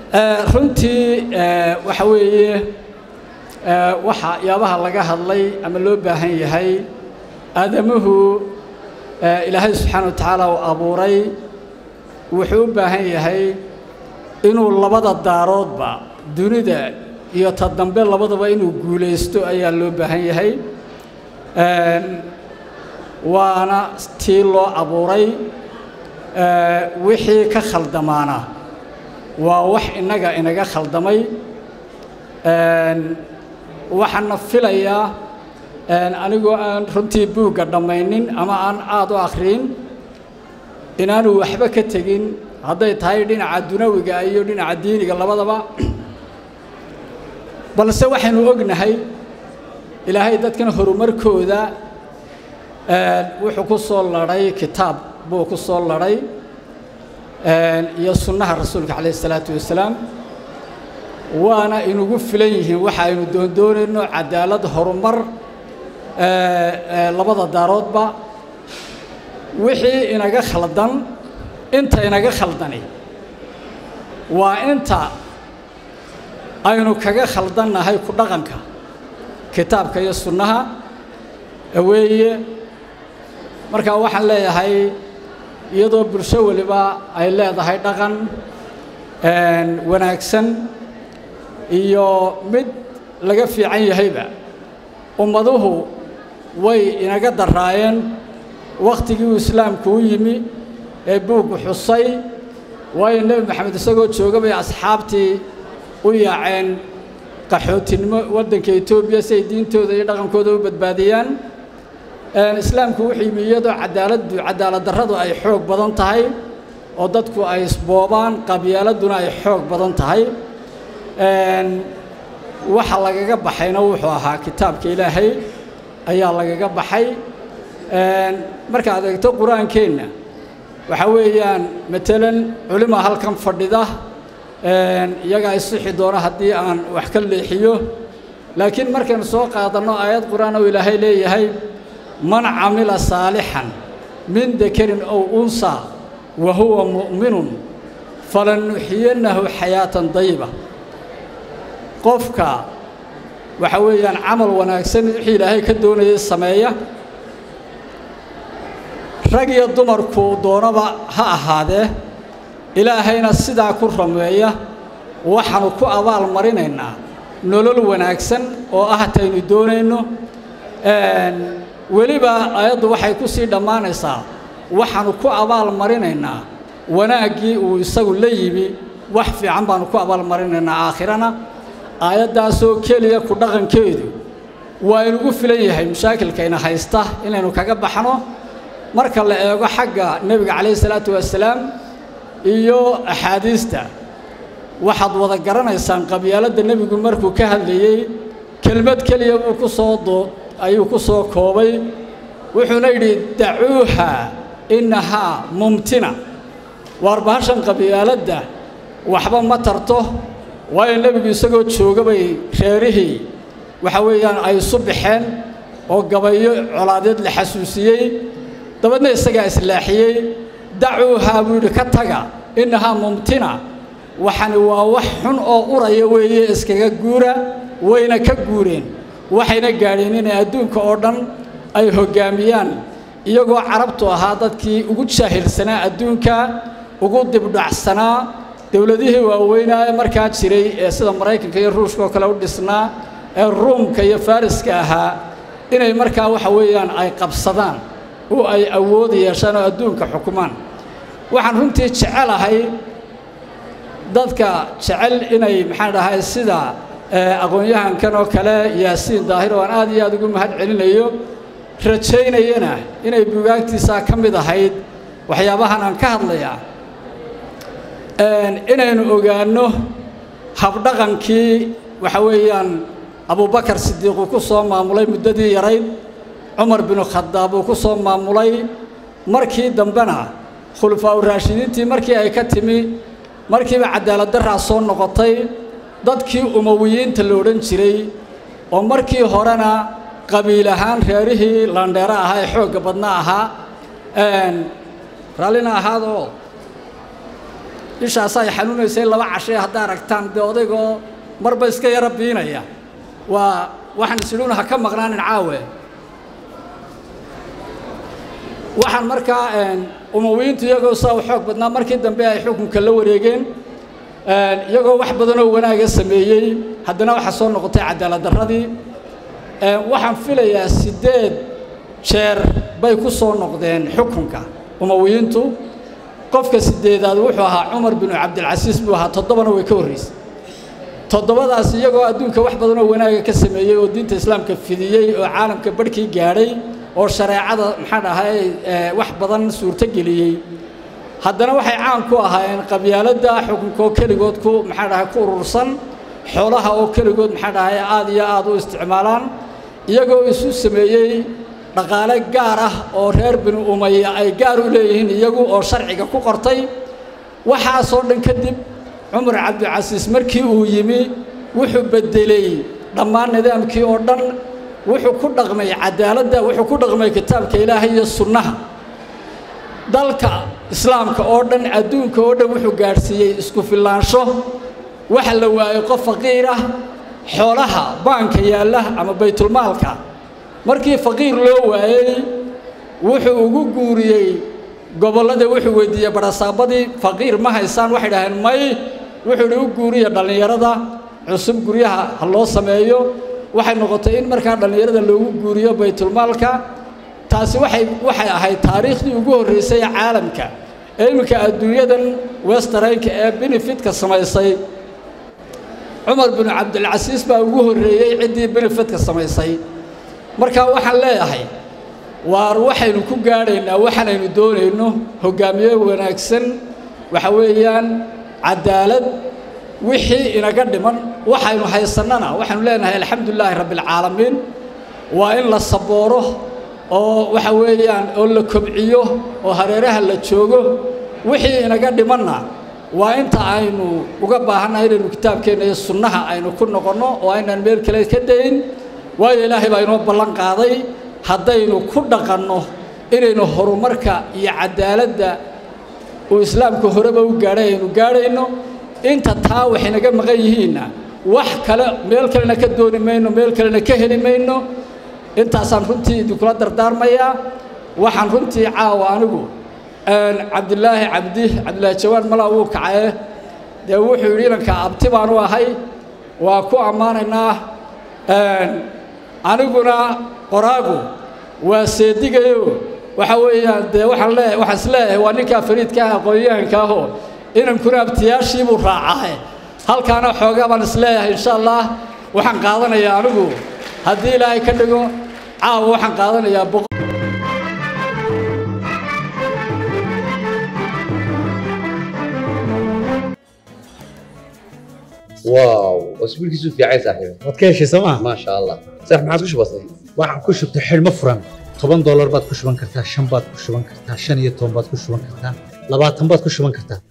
runtii waxa weeye waxa yaabaha laga hadlay ama loo baahan yahay aadamuhu ilaahay subxaana wa tacaala uu abuuray wuxuu u baahan yahay inuu labada daaroodba dunida iyo ta dambe labadaba inuu guulaysto ayaa loo baahan yahay waana tii loo abuuray wixii ka khaldamaana waa wax innaga inaga khaldamay waxaana filayaa anigoo aan runtii buugga dhammaynin ama aan aada u akhriin inaanu waxba ka tegin hadday tahay dhinaca dunawiga iyo dhinaca diiniga labadaba balse waxaynu ognahay ilaahay dadkan horumarkooda wuxuu ku soo ladhay kitaab buu ku soo ladhay iyo sunnaha rasuulka calayh isalaatu wasalaam waana inugu filan yihiin waxa aynu doondoonayno cadaalad horumar labada daaroodba wixii inaga khaldan inta inaga khaldani waa inta aynu kaga khaldannahay ku dhaqanka kitaabka iyo sunnaha weeye markaa waxaan leeyahay iyadoo bulsho weliba ay leedahay dhaqan wanaagsan iyo mid laga fiican yahayba ummaduhu way inaga daraayeen wakhtigii uu islaamku u yimi ee buuggu xusay waayo nebi maxamed isagoo jooga bay asxaabtii u yaaceen qaxootinimo waddanka etoobiya si ay diintooda iyo dhaqankooda u badbaadiyaan islaamku wuxuu yimi iyadoo cadaaladdu cadaalad darradu ay xoog badan tahay oo dadku ay isboobaan qabyaaladuna ay xoog badan tahay waxa lagaga baxayna wuxuu ahaa kitaabka ilaahay ayaa lagaga baxay markaad eegto qur-aankeenna waxa weeyaan matalan culima halkan fadhida iyagaa isixi doona haddii aan wax ka leexiyo laakiin markaynu soo qaadanno aayad qur-aan oo ilaahay leeyahay man camila saalixan min dakarin ow unsa wa huwa mu'minun falanuxiyannahu xayaatan dayiba qofka waxa weeyaan camal wanaagsan wixii ilaahay ka doonayay sameeya rag iyo dumarku doonaba ha ahaadee ilaahayna sidaa ku rameeya waxaanu ku abaal marinaynaa nolol wanaagsan oo ah taynu doonayno weliba ayaddu waxay ku sii dhammaanaysaa waxaanu ku abaal marinaynaa wanaaggii uu isagu la yimi wax fiican baanu ku abaal marinaynaa aakhirana aayaddaasoo keliya ku dhaqankeedu waa inugu filan yahay mashaakilkayna haysta inaynu kaga baxno marka la eego xagga nebiga calayhi salaatu wasalaam iyo axaadiista waxaad wada garanaysaan qabyaaladda nebigu markuu ka hadlayey kelmad keliya buu ku soo doo ayuu ku soo koobay wuxuuna yidhi dacuuha innahaa mumtina waar bahashan qabyaaladda waxba ma tarto waayo nebigu isagoo jooga bay reerihii waxa weeyaan ay isu baxeen oo gabayo colaadeed la xasuusiyey dabeedna isagaa islaaxiyey dacuuhaa buu yidhi ka taga innahaa mumtina waxani waa wax xun oo uraya weeye iskaga guura wayna ka guureen waxayna gaadheen inay adduunka oo dhan ay hoggaamiyaan iyagoo carabtu ahaa dadkii ugu jaahilsanaa adduunka ugu dibdhacsanaa dowladihii waaweynaa ee markaa jiray ee sida maraykanka iyo ruushka oo kale u dhisnaa ee ruumka iyo fariska ahaa inay markaa waxa weeyaan ay qabsadaan oo ay awood yeeshaan oo adduunka xukumaan waxaan runtii jecelahay dadka jecel inay maxaan dhahay sida aqoon-yahankan oo kale yaasiin daahir oo aan aad iyo aad ugu mahad celinayo rajaynayana inay bugaagtiisaa ka mid ahayd waxyaabahan aan ka hadlayaa inaynu ogaanno habdhaqankii waxa weeyaan abubakar sidiiquu ku soo maamulay muddadii yarayd cumar binu khadaab uu ku soo maamulay markii dambena khulafaa u raashidiintii markii ay ka timi markiiba cadaalad daraa soo noqotay dadkii umawiyiinta la odhan jiray oo markii horena qabiil ahaan reerihii landheero ahaa ee xoogga badna ahaa raallina ahaadoo ishaas ay xanuunaysay laba cashay haddaa aragtaan dee odaygoo marba iska yaro biinaya waa waxaan isidhuna ha ka maqnaanin caawe waxaan markaa umawiyiintu iyagoo saa u xoog badnaa markii dambe ay xukunka la wareegeen iyagoo wax badanoo wanaaga sameeyey haddana waxaa soo noqotay cadaalad darradii waxaan filayaa siddeed jeer bay ku soo noqdeen xukunka umawiyiintu qofka sideedaad wuxuu ahaa cumar binu cabdilcasiis buu ahaa toddobana way ka horraysay toddobadaas iyagoo adduunka wax badanoo wanaaga ka sameeyey oo diinta islaamka fidiyey oo caalamka barhkii gaadhay oo shareecada maxaan ahay wax badan suurtogeliyey haddana waxay caan ku ahaayeen qabyaaladda xukunka oo keligood ku maxaan dhahay ku urursan xoolaha oo keligood maxaan dhahay aad iyo aad u isticmaalaan iyagoo isu sameeyey dhaqaale gaar ah oo reer binu umaya ay gaar u leeyihiin iyagu oo sharciga ku qortay waxaasoo dhan kadib cumar cabdicasiis markii uu yimi wuxuu beddelay dhammaan nidaamkii oo dhan wuxuu ku dhaqmay cadaaladda wuxuu ku dhaqmay kitaabka ilaahay iyo sunnaha dalka islaamka oo dhan adduunka oo dhan wuxuu gaadhsiiyey isku fillaansho waxa la waayey qof faqiir ah xoolaha baanka yaalla ama baytulmaalka markii faqiir loo waayey wuxuu ugu guuriyey gobollada wuxuu weydiiyey barasaabadii faqiir ma haysaan waxay dhaheen may wuxuu idhi u guuriya dhallinyarada cusub guryaha ha loo sameeyo waxay noqotay in markaa dhallinyarada loogu guuriyo baytulmaalka taasi waxay waxay ahayd taariikhdii ugu horraysay ee caalamka ee iminka adduunyadan westaraynka ee benefitka samaysay cumar binu cabdilcasiis baa ugu horreeyey ciddii benefitka samaysay markaa waxaan leeyahay waar waxaynu ku gaadhaynaa waxaanaynu doonayno hoggaamiye wanaagsan waxa weeyaan cadaalad wixii inaga dhiman waxaynu haysannana waxaynu leenahay alxamdu lilaahi rabbialcaalamiin waa in la sabooro oo waxa weeyaan oo la kobciyo oo hareeraha la joogo wixii inaga dhimanna waa inta aynu uga baahannahay inaynu kitaabkeenna iyo sunnaha aynu ku noqonno oo aynaan meel kale ka dayn waayo ilaahay baa inoo ballan qaaday haddaynu ku dhaqanno inaynu horumarka iyo cadaaladda uu islaamka horeba u gaadhay aynu gaadhayno inta taa waxay naga maqan yihiinna wax kale meel kalena ka dooni mayno meel kalena ka heli mayno intaasaan runtii idinkula dardaarmayaa waxaan runtii caawa anigu cabdilaahi cabdi cabdilaahi jawaan malaa wuu kacaye dee wuxuu yidhi inanka abti baanu ahay waa ku ammaanaynaa aniguna qoraagu waa seedigayo waxa weeyaan dee waxaan lee waxaan is leeyahay waa ninkaa fariidka ah aqoon-yahanka ahoo inankuna abtiyaashii buu raacaa halkaana xoogaa baan is leeyahay insha allah waxaan qaadanayaa anigu haddii ilaahay ka dhigo caawa waxaan qaadanayaa واو اسبوعك في عايز صاحبي waad ka heshay sooma ما شاء الله صح ما عادش بسيط waxaan ku shubtay xidhmo furan toban doolar baad ku shuban kartaa shan baad ku shuban kartaa shan iyo toban baad ku shuban kartaa labaatan baad ku shuban kartaa